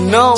know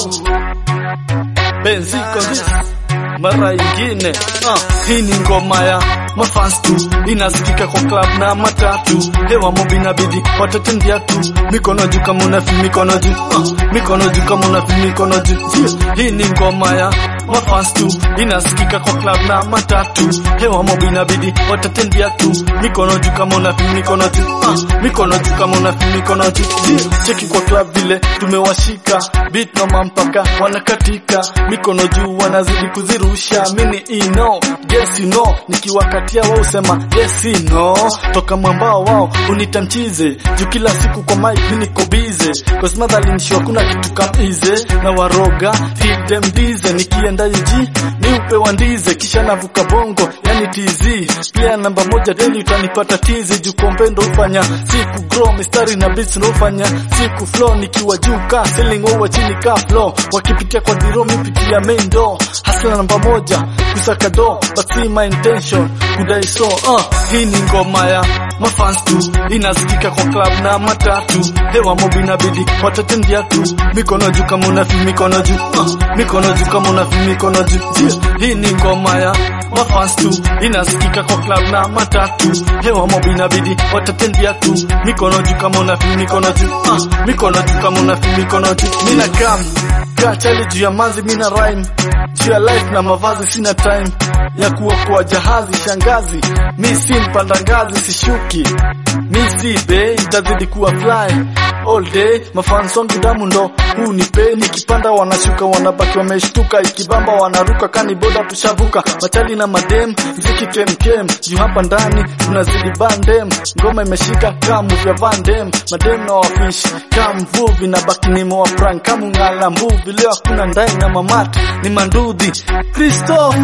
Benzi this mara ingine uh, hii ni ngoma ya mafans tu inasikika kwa club na matatu hewa mobi inabidi watatendia tu mikono juu kama unafi mikono juu uh, mikono juu kama unafi mikono juu yeah. hii ni ngoma ya mafans tu inasikika kwa club na matatu hewa mobi inabidi watatendia tu mikono juu kama unafi mikono juu uh, mikono juu kama unafi mikono juu yeah. cheki kwa club vile tumewashika beat noma mpaka wanakatika mikono juu wanazidi kuzirusha mini ino yes you know nikiwakatia wao usema yes you know toka mwambao wao unitamchize juu kila siku kwa mic mimi niko busy cause madhali nisho kuna kitu kama ize na waroga feed them dize nikienda UG ni upewa ndize kisha navuka bongo yani TZ pia namba moja daily utanipata tizi juu kombe ndo ufanya siku grow mistari na beats ndo ufanya siku flow nikiwa juu ka ceiling over chini ka flow wakipitia kwa diro mipitia main door hasla namba moja kusaka do but see my intention kudai so uh, hii ni ngoma ya mafans tu inasikika kwa club na matatu hewa mobi inabidi watatendia tu mikono juu kama unafi mikono juu uh, mikono juu kama unafi mikono juu yeah. hii ni ngoma ya mafans tu inasikika kwa club na matatu hewa mobi inabidi watatendia tu mikono juu kama unafi mikono juu uh, mikono juu kama unafi mikono juu mina kam kaa chali juu ya manzi mina rhyme juu ya life na mavazi sina time ya kuokoa jahazi shangazi mi si mpanda ngazi sishuki mi si be itazidi kuwa fly all day mafans wangu damu ndo huu ni pe nikipanda wanashuka wanabaki wameshtuka ikibamba wanaruka kani boda tushavuka machali na madem mziki kemkem juu hapa ndani tunazidi bandem ngoma imeshika kamu vya vandem madem na wafish kamvuvi na baki nimo wa prank kamungala mbuvi leo hakuna ndai na mamati ni mandudhi Christoph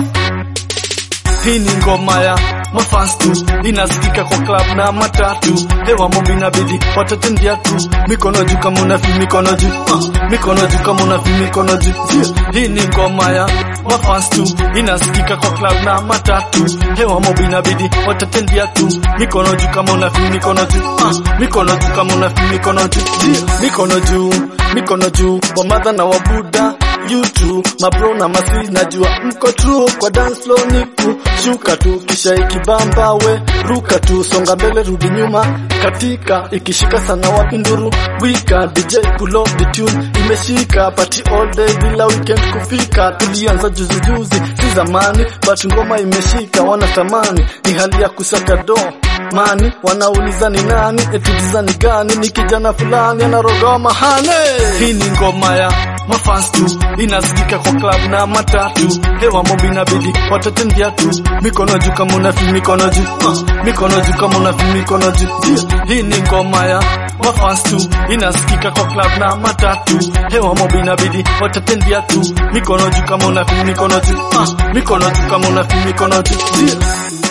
hii ni ngoma ya mafans tu inasikika kwa club na matatu hewa mobi inabidi watatendia tu mikono juu kama unafi mikono juu uh, mikono juu kama unafi mikono juu yeah. hii ni ngoma ya mafans tu inasikika kwa club na matatu hewa mobi inabidi watatendia tu mikono juu kama unafi mikono juu uh, mikono juu kama unafi mikono juu yeah. mikono juu mikono juu wamadha na wabuda YouTube mabro na masi najua mko true kwa dance floor niku shuka tu kisha ikibamba we ruka tu songa mbele rudi nyuma katika ikishika sana wapi nduru wika DJ pull up the tune imeshika party all day bila weekend kufika tulianza juzi juzi si zamani but ngoma imeshika wanatamani ni hali ya kusaka do mani wanauliza ni nani eti design gani ni kijana fulani anaroga mahane hii ni ngoma ya mafans tu inasikika kwa club na matatu hewa mobi inabidi watatendia tu mikono juu kama unafi mikono juu uh, mikono juu kama unafi mikono juu yeah. hii ni ngoma ya mafans tu inasikika kwa club na matatu hewa mobi inabidi watatendia tu mikono juu kama unafi mikono juu uh, mikono juu kama unafi mikono juu yeah.